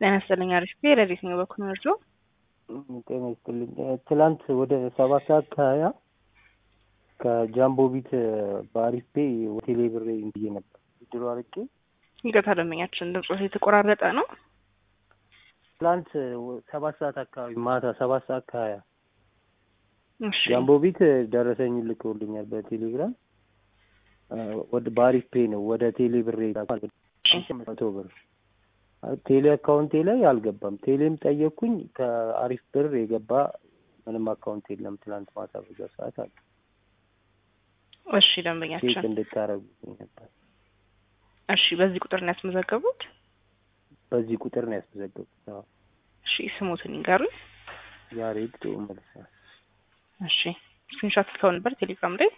ጤና ይስጥልኝ። አሪፍ ብሄር እንዴት ነው በኩል መርጆ ጤና ይስጥልኝ። ትላንት ወደ ሰባት ሰዓት ከሀያ ከጃምቦ ቢት በአሪፍ ፔ ሆቴሌ ብሬ ብዬ ነበር ድሮ አርቄ ይቅርታ ደንበኛችን ድምጾት የተቆራረጠ ነው። ትላንት ሰባት ሰዓት አካባቢ ማታ ሰባት ሰዓት ከሀያ እሺ ጃምቦ ቢት ደረሰኝ ልከውልኛል በቴሌግራም ወደ በአሪፍ ፔ ነው ወደ ቴሌ ብሬ መቶ ብር ቴሌ አካውንቴ ላይ አልገባም። ቴሌም ጠየቅኩኝ ከአሪፍ ብር የገባ ምንም አካውንት የለም። ትላንት ማታ በዛ ሰዓት አለ እሺ ቼክ ደንበኛችን እንድታረጉልኝ ነበር። እሺ በዚህ ቁጥር ነው ያስመዘገቡት? በዚህ ቁጥር ነው ያስመዘገቡት። አዎ እሺ ስሙትን ይንገሩኝ። ያሬድ ጥሩ መልሳ እሺ ስክሪንሾት ልከው ነበር ቴሌግራም ላይ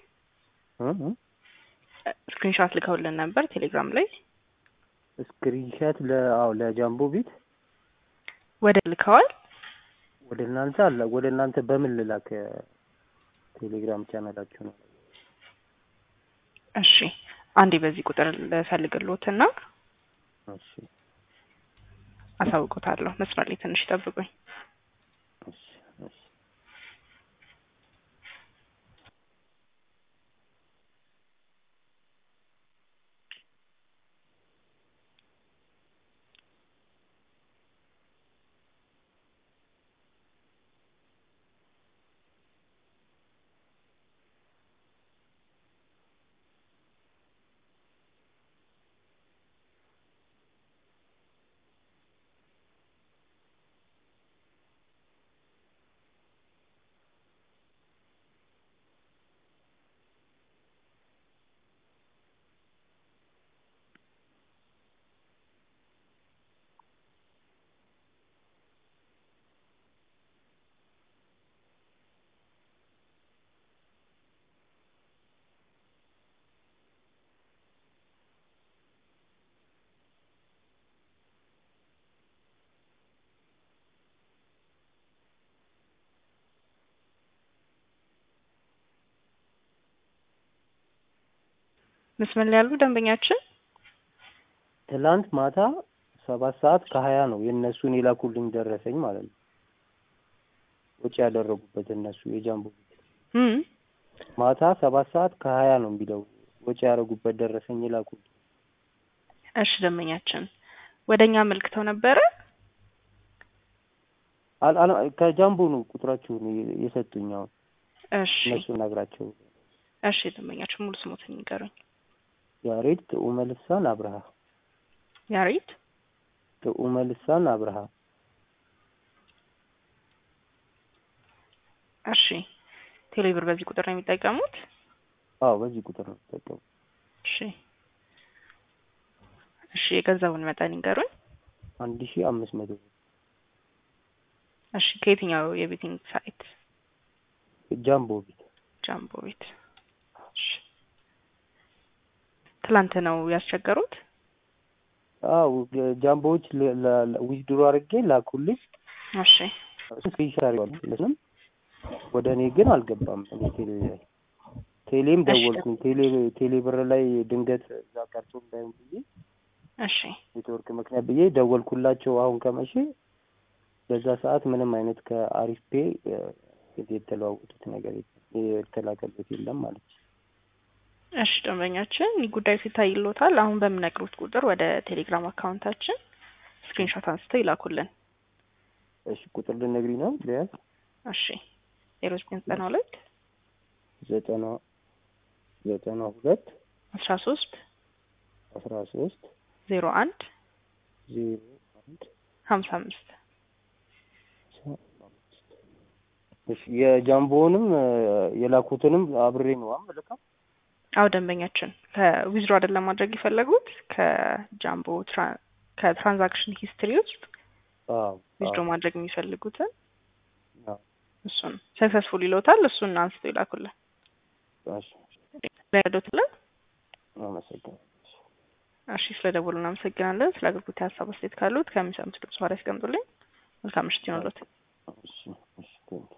ስክሪንሾት ልከውልን ነበር ቴሌግራም ላይ ስክሪንሻት ለአዎ ለጃምቦ ቤት ወደ ልከዋል። ወደ እናንተ አለ ወደ እናንተ በምን ልላክ? ቴሌግራም ቻናላችሁ ነው። እሺ አንዴ በዚህ ቁጥር ልፈልግልዎትና እሺ አሳውቆታለሁ። መስመር ላይ ትንሽ ይጠብቁኝ። እሺ እሺ መስመር ላይ ያሉ ደንበኛችን ትላንት ማታ ሰባት ሰዓት ከሀያ ነው የእነሱን የላኩልኝ ደረሰኝ ማለት ነው። ወጪ ያደረጉበት እነሱ የጃምቦ ቤት እም ማታ ሰባት ሰዓት ከሀያ ነው የሚለው ወጪ ያደረጉበት ደረሰኝ የላኩልኝ። እሺ ደንበኛችን ወደ እኛ አመልክተው ነበረ። አል- አል- ከጃምቦ ነው ቁጥራችሁን የ- የሰጡኝ። አሁን እሺ እነሱ ነግራቸው እሺ ደንበኛችን ሙሉ ስሞትን ይንገሩኝ። ያሬድ ጥዑመ ልሳን አብርሃ ያሬት ጥዑመ ልሳን አብርሃ እሺ ቴሌብር በዚህ ቁጥር ነው የሚጠቀሙት? አዎ በዚህ ቁጥር ነው ተጠቀሙ። እሺ እሺ የገንዘቡን መጠን ይንገሩኝ። አንድ ሺ አምስት መቶ ብር እሺ ከየትኛው የቤቲንግ ሳይት? ጃምቦ ቤት ጃምቦ ቤት። እሺ ትላንት ነው ያስቸገሩት? አዎ ጃምቦዎች ዊዝድሮ አድርጌ ላኩልኝ። እሺ ስፔሻል አድርገዋለሁ ለስንም ወደ እኔ ግን አልገባም። እኔ ቴሌ ላይ ቴሌም እሺ። ደወልኩኝ። ቴሌ ቴሌ ብር ላይ ድንገት እዛ ቀርቶ እንዳይሆን ብዬ እሺ ኔትወርክ ምክንያት ብዬ ደወልኩላቸው። አሁን ከመቼ በዛ ሰዓት ምንም አይነት ከአሪፍ ፔ እ፣ የተለዋወጡት ነገር የለም የተላከበት የለም ማለት ነው። እሺ ደንበኛችን ይህ ጉዳዩ ሲታይሎታል። አሁን በምነግሩት ቁጥር ወደ ቴሌግራም አካውንታችን ስክሪንሾት አንስተው ይላኩልን። እሺ ቁጥር ልነግሪኝ ነው ሊያዝ እሺ ዜሮ ዘጠኝ ዘጠና ሁለት ዘጠና ዘጠና ሁለት አስራ ሶስት አስራ ሶስት ዜሮ አንድ ዜሮ አንድ ሀምሳ አምስት እሺ የጃምቦውንም እ፣ የላኩትንም አብሬ ነው አመለካ አው ደንበኛችን ከዊዝድሮ አይደለም ማድረግ የፈለጉት ከጃምቦ ትራ- ከትራንዛክሽን ሂስትሪ ውስጥ አዎ ዊዝድሮ ማድረግ የሚፈልጉትን አዎ እሱን ሰክሰስፉል ይለውታል። እሱን አንስተው ይላኩልን። እሺ ለዶትለን አመሰግናለሁ። እሺ ስለ ደወሉ እናመሰግናለን። ስለ አገልግሎት ሀሳብ አስተያየት ካሉት ከሚሰሙት ድምጽ ማር ያስቀምጡልኝ። መልካም ምሽት ይሆንሎት። እሺ እሺ ቴንኪው